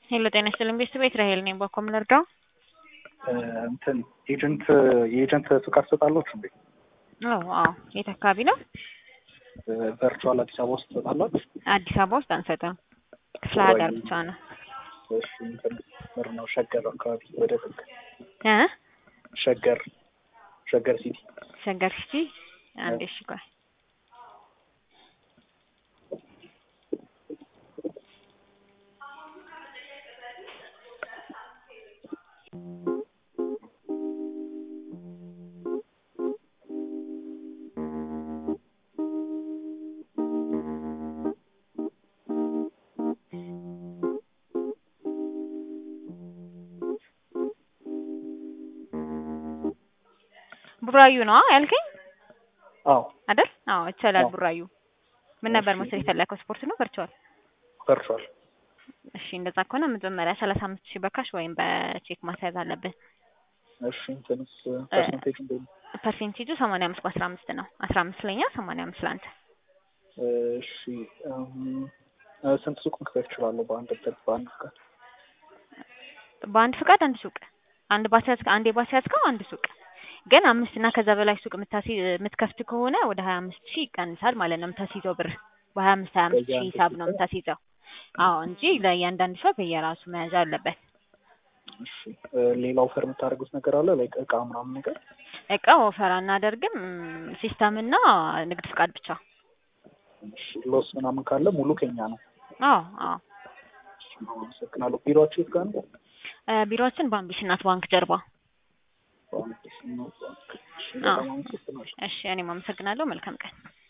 ሄሎ ጤና ይስጥልኝ ቤተሰብ ራሄል ነኝ። በኮ ምን ልርዳው? እንትን ኤጀንት የኤጀንት ፍቃድ ትሰጣላችሁ እንዴ? አዎ አዎ። የት አካባቢ ነው? ቨርቹዋል አዲስ አበባ ውስጥ ትሰጣላችሁ? አዲስ አበባ ውስጥ አንሰጥም። ክፍለ ሀገር ብቻ ነው። እሺ እንትን ምር ነው ሸገር አካባቢ ወደ ጥግ እ ሸገር ሸገር ሲቲ ሸገር ሲቲ አንዴ እሺ ቆይ ቡራዩ ነው ያልከኝ አዎ አይደል? አዎ ይቻላል። አዎ። ቡራዩ ምን ነበር እሺ። መሰለኝ የፈለከው ስፖርት ነው ቨርቹዋል? ቨርቹዋል እሺ እንደዛ ከሆነ መጀመሪያ ሰላሳ አምስት ሺህ በካሽ ወይም በቼክ ማስያዝ አለብን። እሺ እንትንስ ፐርሰንቴጅ እንዴት ነው? ፐርሴንቴጁ ሰማንያ አምስት በአስራ አምስት ነው። አስራ አምስት ለኛ ሰማንያ አምስት ለአንተ። እሺ እም፣ ስንት ሱቅ መክፈት እችላለሁ በአንድ እንትን በአንድ ፍቃድ? በአንድ ፍቃድ አንድ ሱቅ አንድ ባስያዝ አንዴ ባስያዝከው አንድ ሱቅ ግን አምስት እና ከዛ በላይ ሱቅ የምታሲ- የምትከፍት ከሆነ ወደ ሀያ አምስት ሺህ ይቀንሳል ማለት ነው የምታስይዘው ብር በሀያ አምስት ሀያ አምስት ሺህ በየአንዱ ሂሳብ ነው ሱቅ? የምታስይዘው። አዎ እንጂ ለእያንዳንዱ ሰው በየራሱ መያዝ አለበት። እሺ እ፣ ሌላ ኦፈር የምታደርጉት ነገር አለ ላይክ እቃ ምናምን ነገር? እቃ ወፈር አናደርግም። ሲስተም እና ንግድ ፍቃድ ብቻ። እሺ ሎስ ምናምን ካለ ሙሉ ከኛ ነው። አዎ አዎ። እሺ፣ አመሰግናለሁ። ቢሮአችሁ የት ጋር ነው? እ፣ ቢሮአችን በአምቢስ እናት ባንክ ጀርባ። በአንድ ስም ነው። እሺ፣ አዎ። በጣም አመሰግናለሁ። እሺ እኔም አመሰግናለሁ። መልካም ቀን።